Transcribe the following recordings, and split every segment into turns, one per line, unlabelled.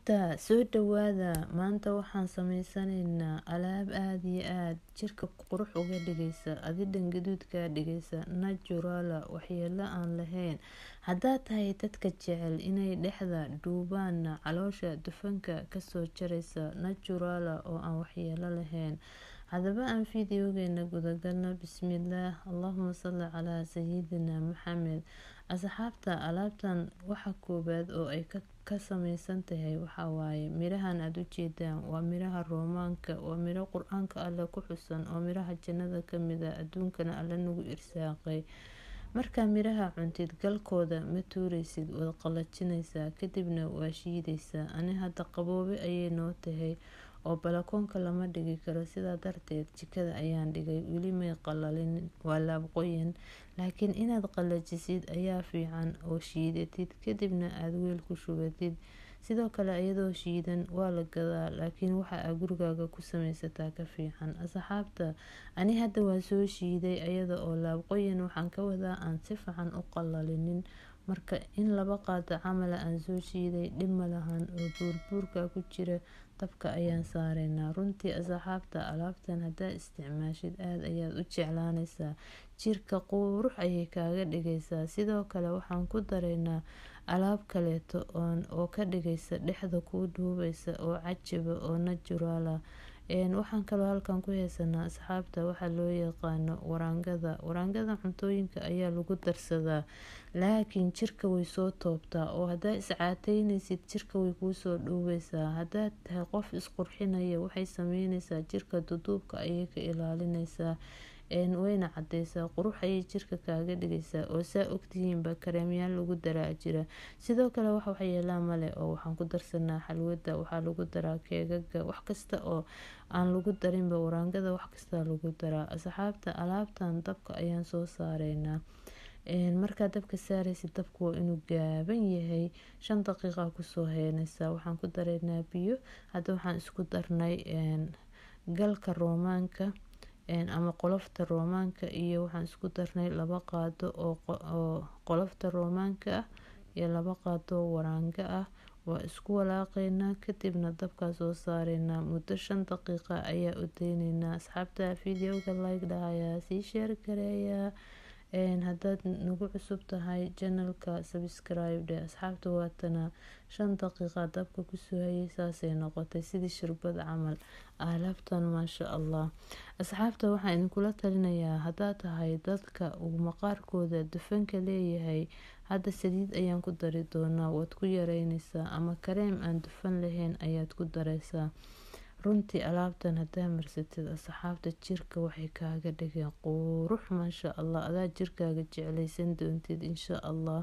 asxaabta soo dhawaada maanta waxaan sameysanaynaa alaab aada iyo aada jirka qurux uga dhigaysa adidhan gaduud kaa dhigaysa najuraala waxyeelo aan lahayn haddaad tahay dadka jecel inay dhexda dhuubaana caloosha dufanka kasoo jaraysa najuraala oo aan waxyeelo lahayn haddaba aan fideogeena gudagalno bismillaah allahuma salli calaa sayidina maxamed asxaabta alaabtan waxa koobaad oo ay ka sameysan tahay waxawaaye mirahan aada u jeedaan waa miraha roomaanka waa miro qur-aanka alle ku xusan oo miraha jannada kamid a adduunkana alle nagu irsaaqay markaa miraha cuntid galkooda ma tuureysid waad qalajinaysaa kadibna waa shiidaysaa ani hadda qaboobe ayay noo tahay oo balakoonka lama dhigi karo sidaa darteed jikada ayaan dhigay weli may qalalin waa laabqoyan laakiin inaad qalajisid ayaa fiican oo shiidatid kadibna aada weel ku shubatid sidoo kale iyadoo shiidan waa la gadaa laakiin waxa aa gurigaaga ku sameysataa ka fiican asxaabta ani hadda waa soo shiiday iyada oo laabqoyan waxaan ka wadaa aan si fiican u qalalinin marka in laba qaado camala aan soo shiiday dhib malahan oo buurbuurka ku jira dabka ayaan saareynaa runtii asxaabta alaabtan haddaad isticmaashid aada ayaad u jeclaanaysaa jirka qurux ayay kaaga dhigaysaa sidoo kale waxaan ku dareynaa alaab kaleeto oo ka dhigaysa dhexda kuu dhuubaysa oo cajiba oo najuraala waxaan kaloo halkan ku heysanaa asxaabta waxaa loo yaqaano waraangada waraangada cuntooyinka ayaa lagu darsadaa laakiin jirka way soo toobtaa oo haddaad iscaateynaysid jirka way kuusoo dhuubaysaa haddaad tahay qof isqurxinaya waxay sameynaysaa jirka duduubka ayay ka ilaalinaysaa wayna cadeysaa qurux ayay jirka kaaga dhigaysaa oo saa ogtihiinba kareemyaal lagu daraa jira sidoo kale wax waxyeelaa male oo waxaan ku darsanaa xalwada waxaa lagu daraa keegaga wax kasta oo aan lagu darinba waraangada wax kastaa lagu daraa asxaabta alaabtan dabka ayaan soo saareynaa markaa dabka saaraysa dabku waa inuu gaaban yahay shan daqiiqa kusoo heynaysaa waxaan ku dareynaa biyo hadda waxaan isku darnay galka roomaanka ama qolofta roomaanka iyo waxaan isku darnay laba qaado oo qolofta roomaanka ah iyo laba qaado oo waraanga ah waa isku walaaqeynaa kadibna dabkaa soo saareynaa muddo shan daqiiqa ayaa u deyneynaa asxaabta videoga like dhahayaa sii sheer gareeyaa haddaad nagu cusub tahay janalka sabscribe dhe asxaabta waatana shan daqiiqa dabka kusoo hayay saasay noqotay sidii shirbad camal alaabtan maasha allah asxaabta waxaan idinkula talinayaa haddaad tahay dadka uu maqaarkooda dufanka leeyahay hadda saliid ayaan ku dari doonaa waad ku yareynaysaa ama kareem aan dufan lahayn ayaad ku dareysaa runtii alaabtan haddaa marsatid asxaabta jirka waxay kaaga dhigeen qurux maasha allah adaa jirkaaga jeclaysan doontid insha allah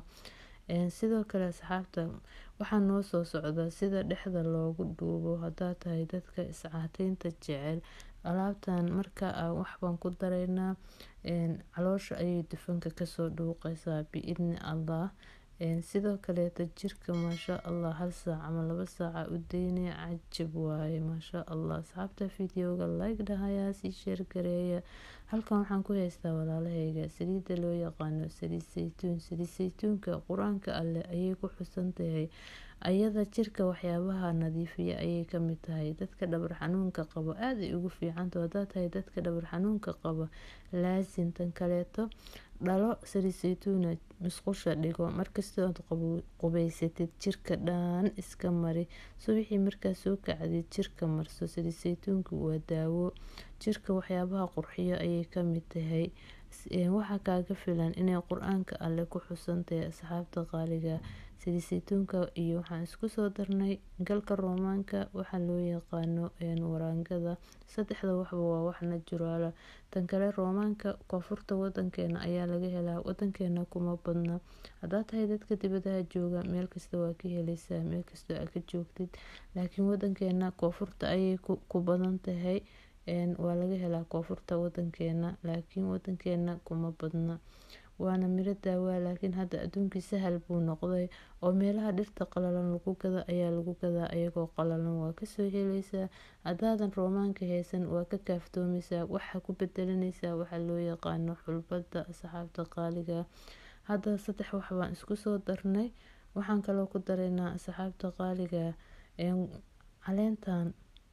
sidoo kale asxaabta waxaa noo soo socdaa sida dhexda loogu dhuubo haddaad tahay dadka iscaateynta jecel alaabtan marka waxbaan ku dareynaa caloosha ayay dufanka kasoo dhuuqaysaa biidni allah sidoo kaleeta jirka maasha allah hal saac ama laba saaca u deynaya cajab waaye maasha allah asxaabta videoga like dhahayaa sii sheer gareeya halkan waxaan ku haystaa walaalahayga saliidda loo yaqaano saliid saytuun saliid saytuunka qur-aanka alleh ayay ku xusan tahay ayada jirka waxyaabaha nadiifiya ayay kamid tahay dadka dhabar xanuunka qabo aada ay ugu fiicanto haddaad tahay dadka dhabar xanuunka qaba laasin tan kaleeto dhalo saliid saytuuna musqusha dhigo markastoo aad qubeysatid jirka dhaan iska mari subaxii markaa soo kacdid jirka marso saliid saytuunka waa daawo jirka waxyaabaha qurxiyo ayay kamid tahay waxaa kaaga filan inay qur-aanka alle ku xusan tahay asxaabta qaaliga saliid saytuunka iyo waxaan isku soo darnay galka roomaanka waxaa loo yaqaano waraangada saddexda waxba waa wax najuraala tan kale roomaanka koonfurta wadankeena ayaa laga helaa wadankeena kuma badna haddaad tahay dadka dibadaha jooga meel kasta waa ka heleysaa meel kastoo aa ka joogtid laakiin wadankeena koonfurta ayay ku badan tahay waa laga helaa koonfurta wadankeena laakiin wadankeena kuma badna waana miro daawaa laakiin hadda adduunkii sahal buu noqday oo meelaha dhirta qalalan lagu gada ayaa lagu gadaa ayagoo qalalan waa kasoo heleysaa haddaadan roomaanka haysan waa ka kaaftoomaysaa waxaa ku bedelanaysaa waxaa loo yaqaano xulbada asxaabta qaaliga hadda saddex wax baan isku soo darnay waxaan kaloo ku dareynaa asxaabta qaaliga caleentan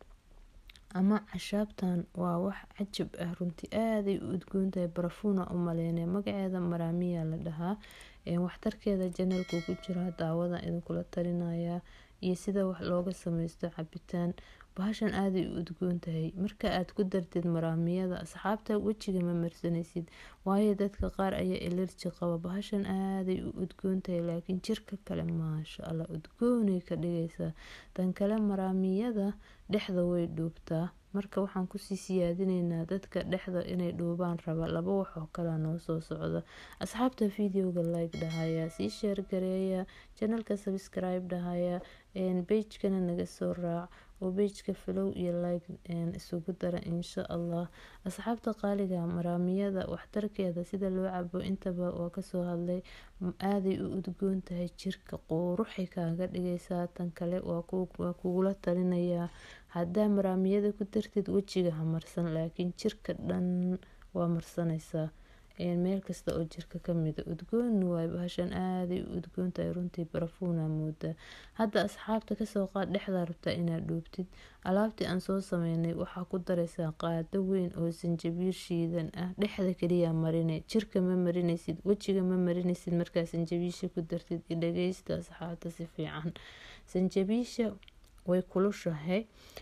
ama cashaabtan waa wax cajab ah runtii aaday u udgoontahay barafuuna u maleynaya magaceeda maraamiya la dhahaa waxtarkeeda janalku ku jira daawada idinkula talinaya iyo sida wax looga sameysto cabitaan bahashan aaday u udgoontahay marka aad ku dartid maraamiyada asxaabta wejiga ma marsanaysid waayo dadka qaar ayaa elerji qaba bahashan aaday u udgoontahay laakiin jirka kale maasha allah udgoonay ka dhigaysaa tan kale maraamiyada dhexda way dhuubtaa marka waxaan kusii siyaadineynaa dadka dhexda inay dhuubaan raba laba wax oo kalea noo soo socda asxaabta videoga like dhahaya sii sheer gareeya janalka subscribe dhahaya beijkana naga soo raac oo beijka flow iyo like isugu dara insha allah asxaabta qaaliga maraamiyada waxtarkeeda sida loo cabo intaba waa kasoo hadlay aaday u udgoon tahay jirka quruxay kaaga dhigaysaa tan kale waa kugula talinayaa haddaa maraamiyada ku dartid wejiga ha marsan laakiin jirka dhan waa marsanaysaa meel kasta oo jirka kamida udgoon waay bahashan aaday u udgoontahay runtii barafuuna moodaa hadda asxaabta kasoo qaad dhexdaa rabtaa inaad dhuubtid alaabtii aan soo sameynay waxaa ku daraysaa qaado weyn oo sanjabiil shiidan ah dhexda kaliya marine jirka ma marinaysid wejiga ma marinaysid markaa sanjabiisha ku dartid idhageysta asxaabta si fiican sanjabiisha way kulushahay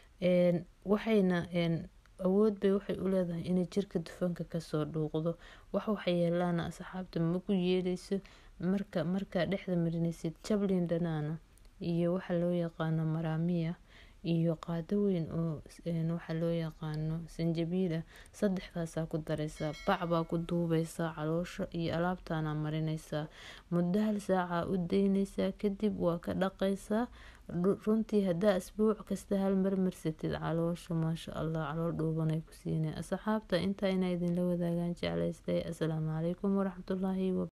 waxayna awood bay waxay u leedahay inay jirka dufanka kasoo dhuuqdo wax waxyeelaana asxaabta maku yeeleyso marka markaa dhexda marinaysid jablin dhanaana iyo waxa loo yaqaano maraamiya iyo qaado weyn oo waxa loo yaqaano sanjabiila saddexdaasaa ku daraysaa bac baa ku duubeysaa caloosha iyo alaabtaana marinaysaa muddo hal saaca u daynaysaa kadib waa ka dhaqaysaa runtii haddaa asbuuc kasta hal mar marsatid caloosha maasha allah calool dhuubanay ku siinay asxaabta intaa inaa idinla wadaagaan jeclaystay asalaamu calaykum waraxmatullaahi